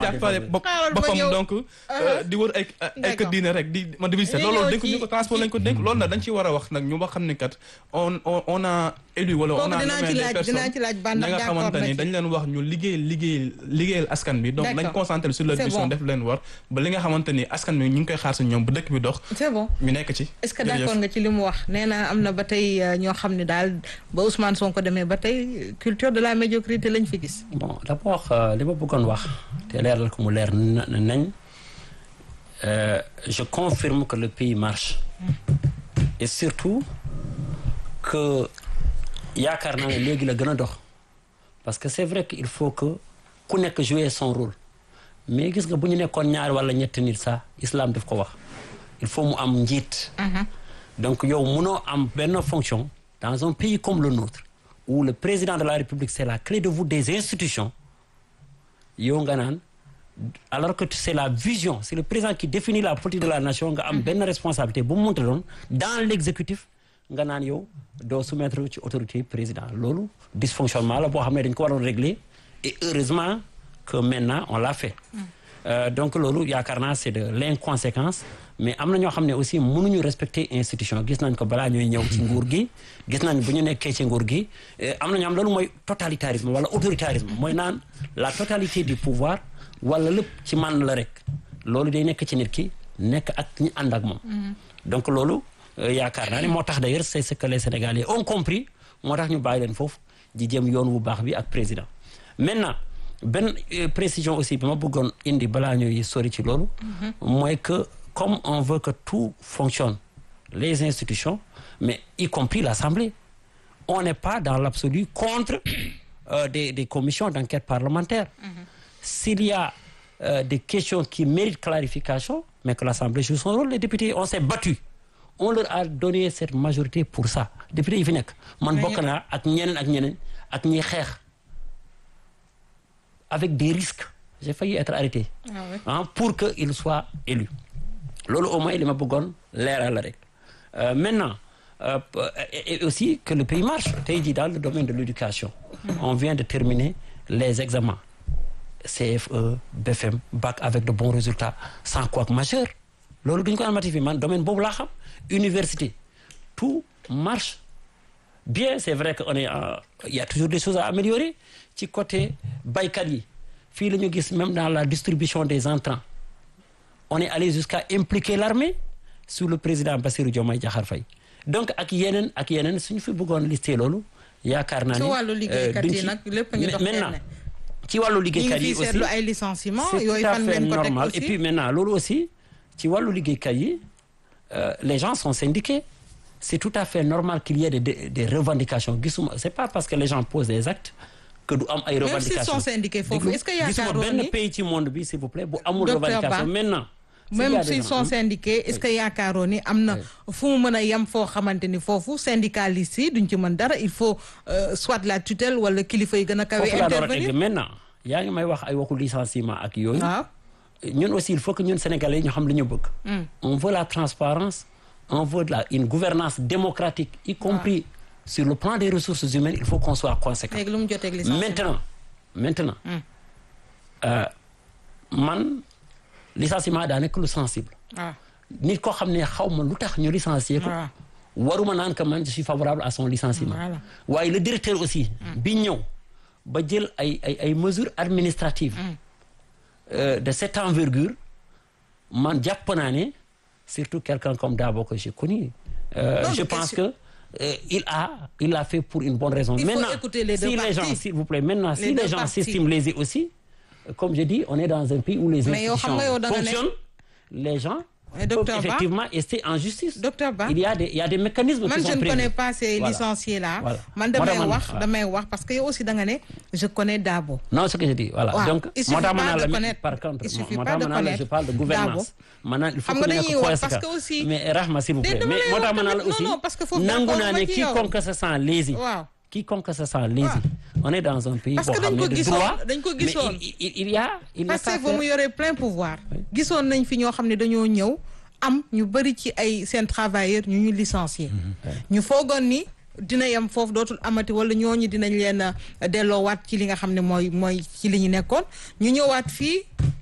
jàppale bopp Xaaral ba boppam ñëw. donc euh, di wër ay ay kër D'accord. diine rek di ma di visiter Ñu loolu ñëw dénk ñu ci- ko transport lañ ko dénk loolu nag dañ ci war a wax nag ñu ba xam ne kat on on on a élu wala on Kooku a dinaa nommé ci des laaj- personnes dinaa ci laaj ban ña nga d'accord xamante na ni ci. dañ leen wax ñu liggéey liggéey liggéeyal askan bi donc nañ D'accord. concentré sur leur C'est mission bon. def leen war ba li nga xamante ni askan bi ñu ngi koy xaar si ñoom bu dëkk bi dox c'est bon ñu nekk ci est-ce que Jërëjëf. d'accord nga ci li mu wax nee na am na ba tey euh, ñoo xam ne daal ba Ousmane Sonko demee ba tey culture de la médiocrité lañ fi gis. bon d'abord euh, li ma bëggoon wax te leeral ko mu leer na- nañ euh, je confirme que le pays marche et surtout que yaakaar naa ne léegi la gën a dox parce que c'est vrai que il faut que ku nekk jouer son rôle mais gis nga bu ñu nekkoon ñaar wala ñetti nit sax islam daf ko wax il faut mu am njiit donc yow munoo am benn fonction dans un pays comme le nôtre où le président de la République c'est la clé de voûte des institutions yow nga naan alors que c'est la vision c'est le président qui définit la politique de la nation nga am benn responsabilité bu mu mënta doon dans l'exécutif nga naan yow doo soumettre ci autorité président loolu dysfonctionnement la boo xam ne dañ ko waroon régler et heureusement que maintenant on l'a fait Euh, donc loolu yaakaar naa c'est de l'inconséquence mais am na ñoo xam ne aussi mënuñu respecter institution gis nañ ko balaa ñuy ñëw ci nguur gi gis nañ bu ñu nekkee ci nguur gi eh, am na ñoo xam loolu mooy totalitarisme wala autoritarisme mooy naan la totalité du pouvoir wala lépp ci man la rek loolu day nekk ci nit ki nekk ak ñi ànd ak moom donc loolu euh, yaakaar naa ne moo tax d'ailleurs c'est ce que les Sénégalais ont compris moo tax ñu bàyyi leen foofu di jëm yoon wu baax bi ak président maintenant benn euh, précision aussi bi ma bëggoon indi balaa ñuy sori ci loolu mooy que comme on veut que tout fonctionne les institutions mais y compris l'Assemblée on n'est pas dans l'absolu contre euh, des, des commissions d'enquête parlementaire s'il y a euh, des questions qui méritent clarification mais que l'Assemblée joue son rôle les députés on s'est battu on leur a donné cette majorité pour ça députés yi fi nekk man bokk naa ak ñeneen ak ñeneen ak ñiy xeex avec des risques j'ai failli être arrêté Ah ouais. hein, pour que il soit élu loolu au moins li ma bëggoon leeral la rek Euh, maintenant euh, et, et aussi que le pays marche tey jii dans le domaine de l'éducation on vient de terminer les examens CFE BFM bac avec de bons résultats sans couac majeur loolu duñu ko amati fi man domaine boobu laa xam université tout marche bien c'est vrai que on est en- il y a toujours des choses à améliorer ci côté baykat yi fii la ñu gis même dans la distribution des intrants on est allé jusqu'à impliquer l'armée sous le président Bassirou Diomaye Diakhar Faye donc ak yeneen ak yeneen suñu fi bëggoon lister loolu yaakaar naa ci ni wàllu liggéeykat duñ yi ci- nag lépp a ngi dox maintenant benn. ci wàllu ñu liggéeykat ngi yi fii aussi seetlu ay licenciements c'est yooyu tout à fan fait ngeen ko teg normal aussi et puis maintenant loolu aussi ci wàllu liggéeykat yi euh, les gens sont syndiqués c'est tout à fait normal qu'il y ait des, des, des revendications gisuma c'est pas parce que les gens posent des actes que du am ay Même s'ils revendications sont syndiqués foofu, Déglu, est-ce que gisuma yaakaaroon benn ni- pays ci monde bi s'il vous plaît bu amul Docteur revendication Ba, maintenant s'il y a même des s'ils gens- sont syndiqués est-ce que yaakaaroon ni am na fu mu mën a yem foo xamante ni foofu syndicalistes yi duñ ci mën dara il faut euh, soit la tutelle wala kilifa yi gën a kawe foofu laa door a egg intervenir maintenant yaa ngi may wax ay waxu licenciement ak yooyu waaw ñun aussi il faut que ñun sénégalais yi ñu xam li ñu bëgg on veut la transparence on veut de la une gouvernance démocratique y compris sur le plan des ressources humaines il faut qu'on soit conséquent léegi lu mu jotee ak licenciement maintenant maintenant euh, man licenciement daa nekk lu sensible waaw nit koo xam ne xaw ma lu tax ñu licencier ko waaw waruma naan que man je suis favorable à son licenciement Voilà. waaye le directeur aussi bi ñëw ba jël ay ay ay mesures administratives euh, de cette envergure man jàpp naa ne surtout quelqu'un comme Dabo que j'ai connu euh, Non, je mais pense question- que euh, il a il l'a fait pour une bonne raison Il faut maintenant écouter les deux si les gens parties. s'il vous plaît maintenant si Les deux les gens parties. s'estiment lésés aussi euh, comme je dis on est dans un pays où les Mais yow xam institutions nga yow da nga ne- fonctionnent les gens Mais peuvent docteur Ba- effectivement rester en justice Docteur Ba- il y a des il y a des mécanismes man qui je sont ne prévus. connais pas ces Voilà. licenciés là Voilà. man Moo damay tax man- wax voilà. damay wax parce que yow aussi da nga ne je connais Dabo non ce que je dis voilà Waaw. donc Il suffit moo tax ma pas naan de la connaître. par contre Il suffit moo pas tax de ma naan la je connaître parle de gouvernance maanaam il faut Xam que nga ñu nekk dañuy wax conséquent. parce que aussi- mais Rahma s'il vous Déedéet, plaît dama mais lay moo wax tax ma naan la tamit- aussi non, non, parce que foofu nangu d'accord naa ma ne ci yow. quiconque se sent lésé Waaw. quiconque se sent lésé Waaw. on est dans un pays Parce boo que xam dañ ne ko de gisoon- droit dañ ko mais gisoon. il il il y a il n'a parce qu'à que ba mu faire yoree plein pouvoir gisoon nañ fi ñoo xam ne dañoo ñëw am ñu bëri ci ay seen travailleurs ñu ñu licencier ñu foogoon ni dina yem foofu dootul amati wala ñooñu dinañ leen a delloowaat ci li nga xam ne mooy mooy ci li ñu nekkoon ñu ñëwaat fii